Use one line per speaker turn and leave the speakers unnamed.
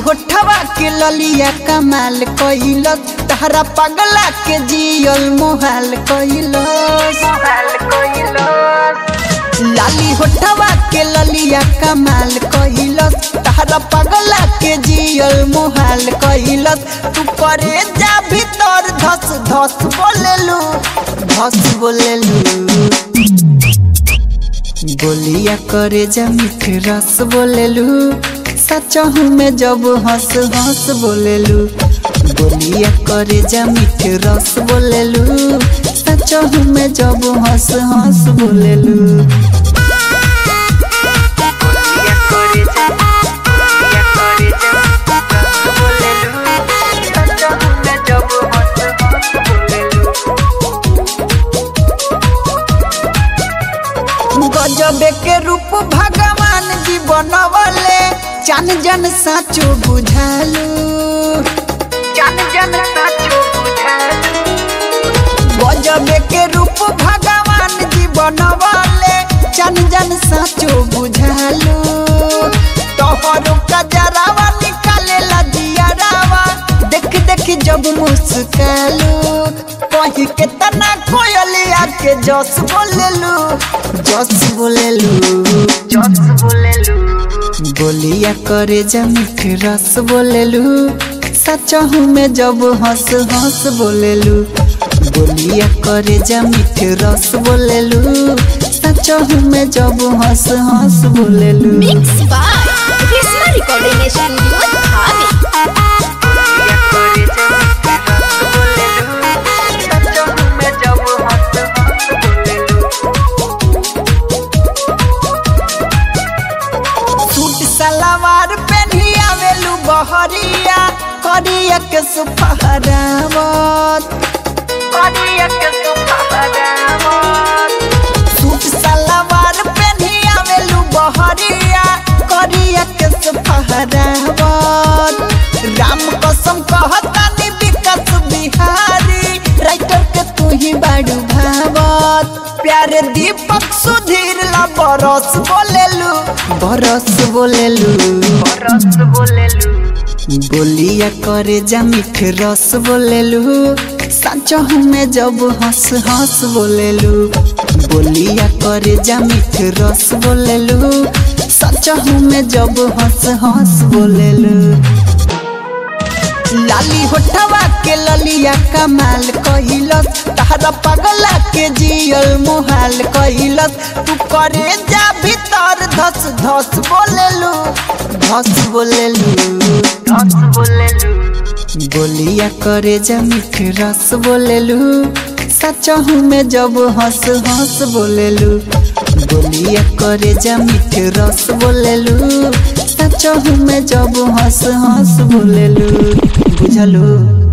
होठवा के ललिया कमाल कइलस तहरा पगला के जियल मोहाल कइलस लाली होठवा के ललिया कमाल कइलस तहरा पगला के जियल मोहाल कइलस तू करे जा भीतर धस धस बोलेलू धस बोलेलू बोलिया करे जा मीठ रस बोलेलू सचहू में जब हंस हंस बोलेलू बोलिया करे जा मीठ रस बोलेलू सचहू में जब हंस हंस बोलेलू गजबे के रूप भगवान जी बनवले चान जन साचो बुझालू चान जन साचो बुझालू गजबे के रूप भगवान जी बनवले चान जन साचो बुझालू तोहरो कजरावा निकाले लजियारावा देख देख जब मुस्कालू कही के तना कोयलिया के जस बोलेलू जस बोलेलू जस बोलेलू बोलिया करे जा मीठ रस बोलेलू सचहू में जब हंस हंस बोलेलू बोलिया करे जा मीठ रस बोलेलू सचहू में जब हंस हंस बोलेलू
Mix by Krishna Recording Studio, Dhabi.
Suit salwar पहनी आवेलू बहरिया करिया के सुफहरावत करिया के सुफहरावत सूट सलवार पहनी आवेलू बहरिया करिया के सुफहरावत राम कसम कहतानी विकास बिहारी राइटर के तू ही बाड़ू भावत प्यारे दीपक सुधीर ला बरस बोलेलू बरस बोलेलू बरस बोलेलू बोलिया करे जा मीठ रस बोलेलू सचहू में जब हंस हंस बोलेलू बोलिया करे जा मीठ रस बोलेलू सचहू में जब हंस हंस बोलेलू लाली होठवा के ललिया कमाल कइलस तहरा पगला के जियल मोहाल कइलस तू करे जा भीतर धस धस बोलेलू धस बोलेलू धस बोलेलू बोलिया करे जा मीठ रस बोलेलू सचहू में जब हंस हंस बोलेलू बोलिया करे जा मीठ रस बोलेलू सचहू में जब हंस हंस बोलेलू बुझलू